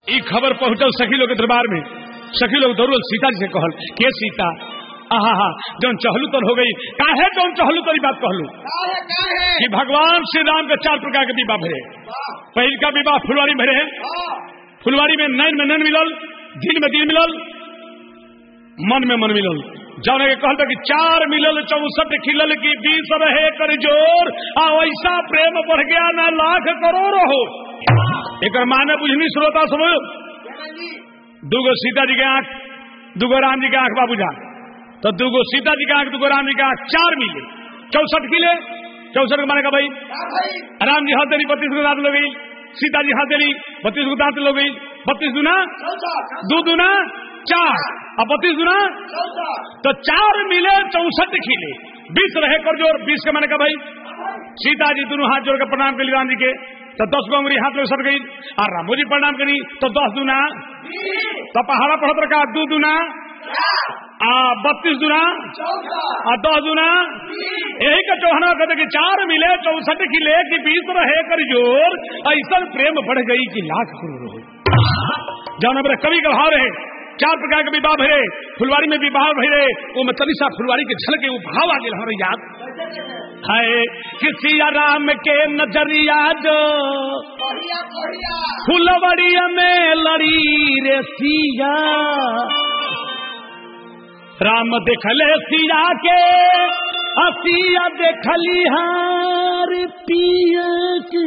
ई खबर पहुंचल सखी लोग के दरबार में सखी लोग दौड़ल सीता जी से कहल के सीता आहा हा जौन चहलू तन हो गई काहे जौन चहलू तन बात कहलू काहे काहे कि भगवान श्री राम के चार प्रकार के विवाह भरे पहल का विवाह फुलवारी में भरे हाँ फुलवारी में नैन में नैन मिलल दिन में दिन मिलल मन में मन मिलल जौन के कहल कि चार मिलल चौसठ खिलल की बीस रहे कर जोर आ ऐसा प्रेम बढ़ गया ना लाख करोड़ हो एक माने बुझनी श्रोता समझ दूगो सीता जी के आंख दूगो राम जी के आंख बाबू जा तो दूगो सीता जी के आंख दूगो राम जी के आंख चार मिले चौसठ किले चौसठ के माने का भाई क्या भाई राम जी हाथ देनी बत्तीस को दांत लो गई सीता जी हाथ देनी बत्तीस को दांत लो गई बत्तीस दुना चौथा दो दुना चार अब बत्तीस दुना चौथा तो चार मिले चौसठ खिले बीस रहे कर जोर बीस के मैंने कहा भाई सीता जी दोनों हाथ जोड़ के प्रणाम कर राम जी के तो दस गो उंगली हाथ में सट गई और रामो जी प्रणाम करी तो दस दुना तो पहाड़ा पढ़त रखा दो दुना आ बत्तीस दुना चौथा आ दस दुना यही का चौहना कहते कि चार मिले चौसठ खिले कि बीस रहे कर जोर ऐसा प्रेम बढ़ गई कि लाख करोड़ हो जौन हमारे कवि का भाव रहे चार प्रकार के विवाह भरे फुलवारी में विवाह भरे वो में तनिषा फुलवारी के झलके वो भाव आ गए हमारे याद है कि सिया राम के नजरिया जो बढ़िया बढ़िया फुलवरिया में लड़ी रे सिया राम देखले सिया के हसिया देखली हार पिया की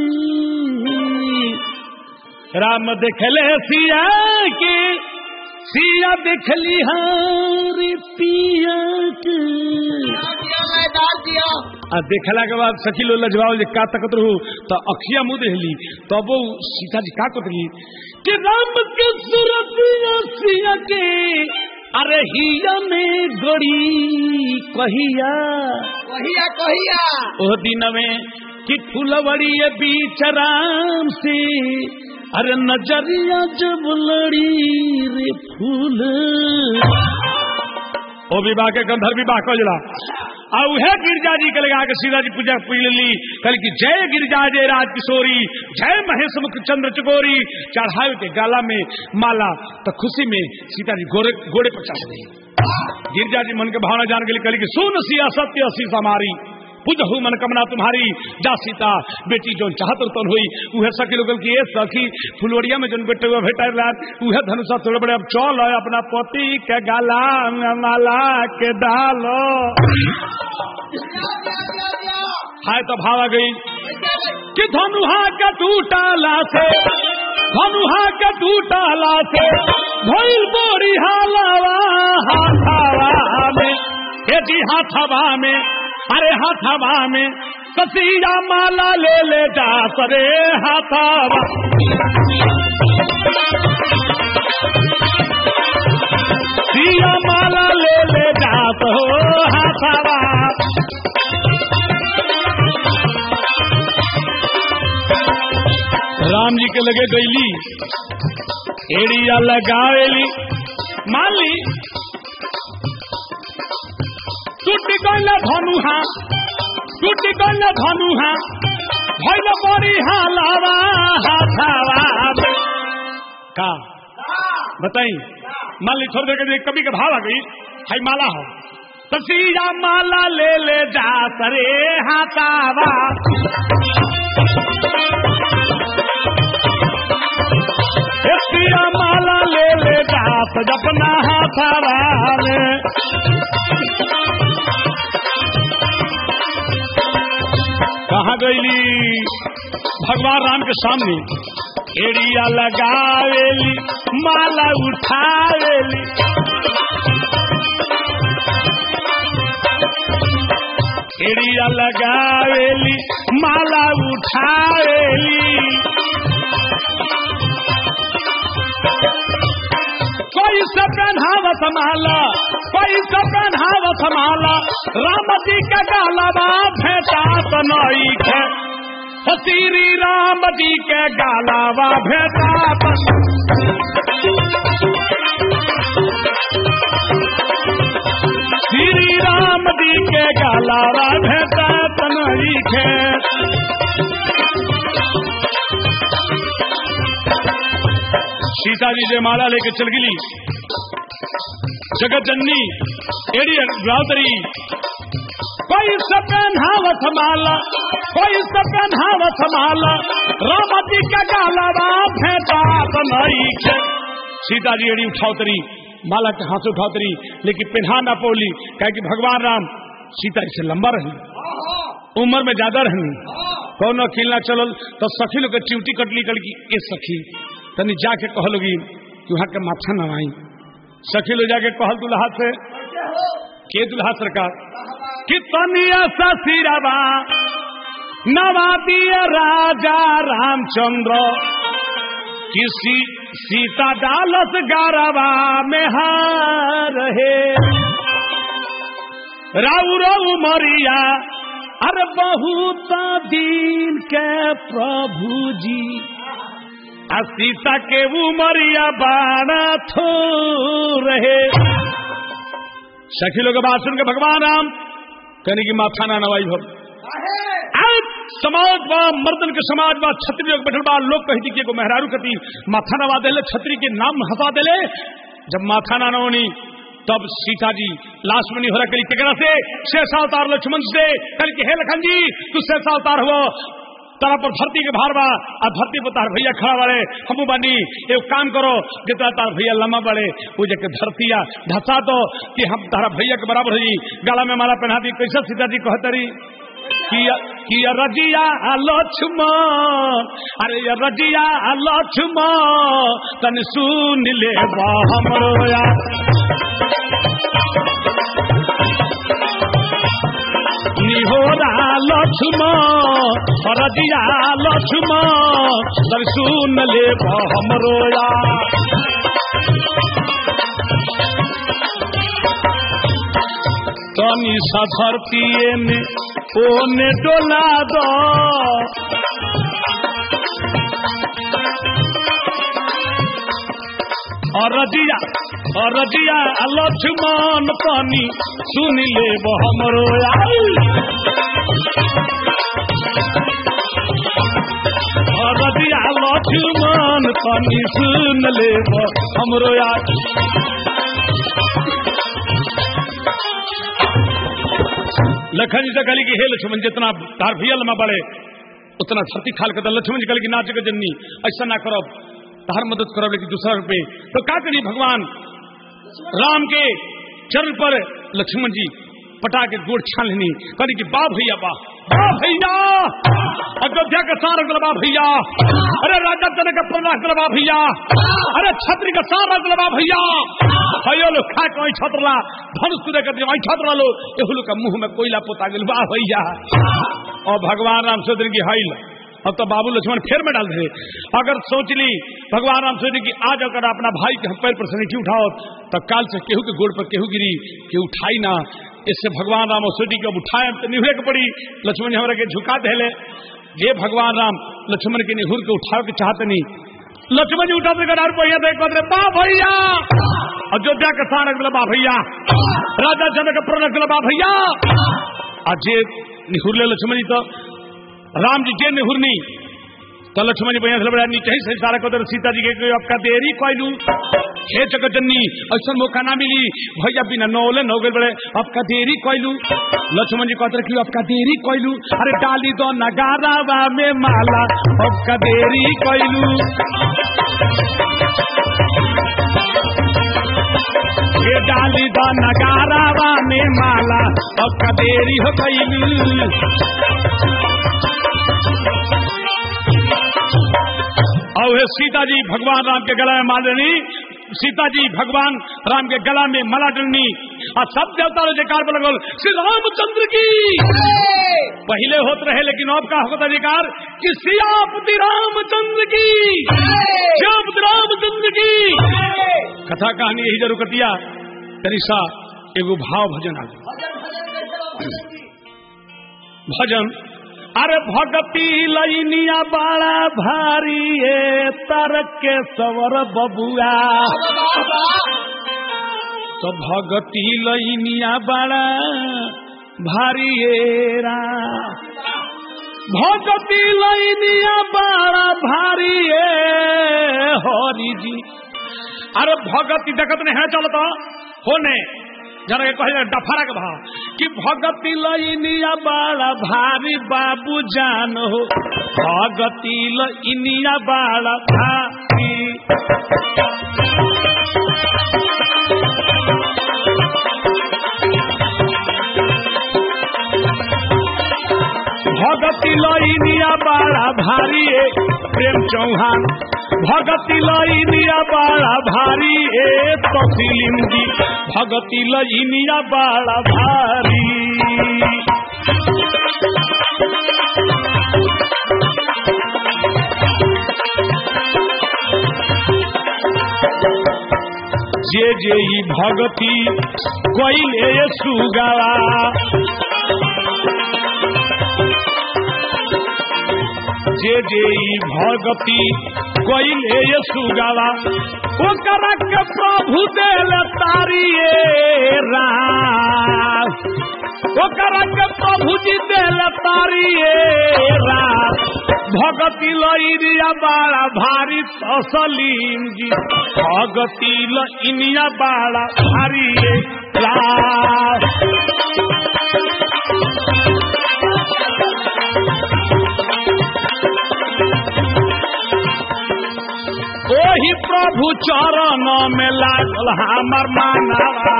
राम देखले सिया के सिया देखली हार पिया की दिया मैदान दिया आ देखला के बाद सखी लो लजवाओ जे का तकत रहू तो अखिया मुंह देहली तब वो सीता जी का कतली कि राम के सूरत सिया के अरे हिया में गड़ी कहिया कहिया कहिया ओ दिन में कि फुलवड़ी बीच राम से अरे नजरिया जब लड़ी रे फूल ओ विवाह के गंधर्व विवाह कजला आ उहे गिरजा जी के लगा के सीधा जी पूजा पूज ली कल की जय गिरजा जय राज किशोरी जय महेश मुख चंद्र चकोरी चढ़ावे के गाला में माला तो खुशी में सीता जी घोड़े घोड़े पर चढ़ गई गिरजा जी मन के भावना जान के लिए कल की सुन सिया सत्य असी समारी बुझहु मन कमना तुम्हारी जा सीता बेटी जो चाहत तन हुई उहे सखी लोगन की ए सखी फुलवड़िया में जन बेटे हुआ भेटा रात उहे धनुषा थोड़े बड़े अब चल है अपना पति के गाला में माला के डालो हाय तो भाव आ गई कि धनुहा के टूटाला से धनुहा के टूटाला से भइल बोरी हालावा हाथावा में ए जी हाथावा में अरे हाथावा में कसिया माला ले ले जा सरे हाथावा सिया माला ले ले जा तो हाथावा राम जी के लगे गईली एड़िया लगावेली मान ली टूट गईल धनुहा टूट गईल धनुहा भइल बड़ी हालावा हाथावा में। का बताई मान ली छोड़ दे कभी के भाव आ गई हाई माला हो तसीजा माला ले ले जा सरे हाथावा सिया माला ले ले जा सजपना हाथावा में कहा गईली भगवान राम के सामने एड़िया लगावेली माला उठावेली एड़िया लगावेली माला उठावेली कोई से पहनावत माला कोई से पहनावत माला राम जी का गालवा भेटा तनई के श्री राम जी के गालवा भेटा श्री राम जी के गालवा भेटा तनई के सीता जी जय माला लेके चल गिली जगत जननी एड़ी रावतरी कोई सपनावत माला कोई सपनावत माला राम जी का गाला भेटा बनाई के सीता जी एड़ी उठावतरी माला के हाथ उठावतरी लेकिन पिन्हा ना पोली कहे कि भगवान राम सीता से लंबा रही उम्र में ज्यादा रही कौनो खिलना चलल तो सखी लोग के च्यूटी कटली कल की ए सखी तनी जाके कहलोगी कि वहां के माथा नवाई सखी लोग जाके कहल दुल्हा से के दुल्हा सरकार कि तनिया ससिरवा नवा दिया राजा रामचंद्र किसी सीता डालस गारवा में हार है राउ राउ मरिया अरे बहुत दिन के प्रभु जी आ सीता के उमरिया बाड़ा थो रहे सखी लोग बात सुन के भगवान राम कहने की माथा ना नवाई भव समाज बा मर्दन के समाज बा छत्री लोग बैठल बा लोग कहती कि एगो मेहरारू कती माथा नवा देले छत्री के नाम हंसा देले जब माथा ना नवनी तब सीता जी लाश में नहीं हो रहा कली केकरा से शेषा अवतार लक्ष्मण से कल के हे लखन जी तू शेषा अवतार हो तारा पर धरती के भार बा आ धरती पर तार भैया खड़ा बड़े हमू बानी एक काम करो जितना तार भैया लम्बा बड़े वो जाके धरतिया धसा दो कि हम तारा भैया के बराबर ही गला में माला पहना दी कैसे सीता जी कहतरी किया किया रजिया लक्ष्मण अरे ये रजिया लक्ष्मण तन सुन ले बा हमरो यार निहोरा लक्ष्मण रजिया लक्ष्मण तन सुन ले बा हमरो यार तनी सा धरतीये में ओने डोला दो अरजिया अरजिया लक्ष्मण तनी सुन ले हमरो आई अरजिया लक्ष्मण तनी सुन ले हमरो आई लखन जी से कहली कि हे लक्ष्मण जितना तार भैया लमा बढ़े उतना धरती खाल कर लक्ष्मण जी कहली कि नाच के जन्नी ऐसा ना करो तार मदद करो लेकिन दूसरा रुपये तो का करी भगवान राम के चरण पर लक्ष्मण जी पटा के गोड़ छान लेनी कहली कि बा भैया बा बा भैया अयोध्या का सारा गलबा भैया अरे राजा जनक का प्रणाम गलबा भैया अरे छत्री का सारा गलबा भैया भयो लोग खा के वही छतरला धनुष तुरे कर वही छतरा लो एहू लोग का मुंह में कोयला पोता गल बा भैया और भगवान राम सोचने की हाइल अब तो बाबू लक्ष्मण फिर में डाल दे अगर सोच ली भगवान राम सोचे कि आज अगर अपना भाई के पैर पर से नहीं उठाओ तो काल से केहू के गोड़ पर केहू गिरी केहू उठाई ना इससे भगवान राम और सोची कि अब उठाए तो निहुरे के पड़ी लक्ष्मण जी हमारे के झुका दे ये भगवान राम लक्ष्मण के निहुर के उठाओ के चाहते नहीं लक्ष्मण जी उठाते कर भैया देख बदले बा भैया अयोध्या के सारक बोले बा भैया राजा जनक का प्रणक बोले बा भैया आज ये निहुरले लक्ष्मण जी तो राम जी जे निहुरनी तो लक्ष्मण जी भैया से बड़ा नीचे ही सारा को सीता जी के आपका देरी कोयलू हे जगजननी ऐसा मौका ना मिली भैया बिना नौले नौ गए बड़े आपका देरी कोयलू लक्ष्मण जी कहते कि आपका देरी कोयलू अरे डाली दो नगारा में माला आपका देरी कोयलू ये डाली दो नगारा में माला आपका देरी हो कैलू और हे सीता जी भगवान राम के गला में मालनी सीता जी भगवान राम के गला में मला डलनी और सब देवता जयकार पर लगल श्री रामचंद्र की पहले होते रहे लेकिन अब का होता अधिकार कि सियापति रामचंद्र की श्यापति रामचंद्र की कथा कहानी यही जरूर कटिया तनिषा एगो भाव भजन आ भजन अरे भगती लैनिया बड़ा भारी है तरक के सवर बबुआ तो भगती लैनिया बड़ा भारी है रा भगती लैनिया बड़ा भारी ए हरि जी अरे भगती देखत नहीं है चलता होने जरा के कहे डफरा के भाव कि भगती लैनिया बड़ा भारी बाबू जान हो भगती लैनिया बड़ा भारी भगती लैनिया बड़ा भारी ए प्रेम चौहान भगती लैनिया बड़ा भारी ए तफिलिम जी भगती लैनिया बड़ा भारी जे जे ई भगती कोइले सुगावा जे जे ई भगती कोइले सुगावा ओकरा के प्रभु देल तारिए राम ओकरा के प्रभु जी देल तारिए राम भगती लइरिया बाड़ा भारी असलीम जी भगती लइनिया बाड़ा भारी राम ओही प्रभु चरण में लागल हमर मानवा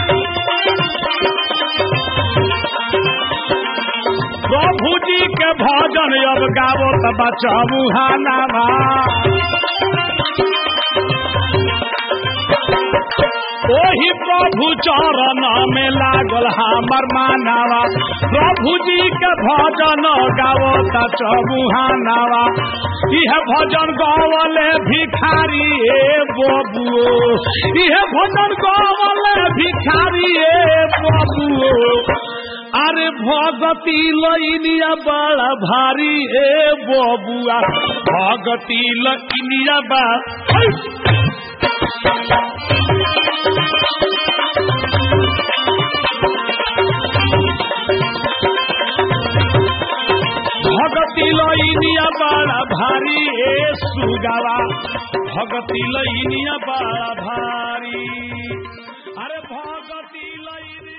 प्रभु जी के भजन अब गावो त बचाबू हानावा ओही प्रभु चरण में लागल हमर मानवा प्रभु जी के भजन गावो त चबुहानावा इह भजन गवले भिखारी ए बबुओ इह भजन गवले भिखारी ए बबुओ अरे भगती लइनिया बड़ा भारी ए बबुआ भगती लइनिया बा भगती लइनिया बड़ा भारी ए सुगावा भगती लइनिया बड़ा भारी अरे भगती लइनिया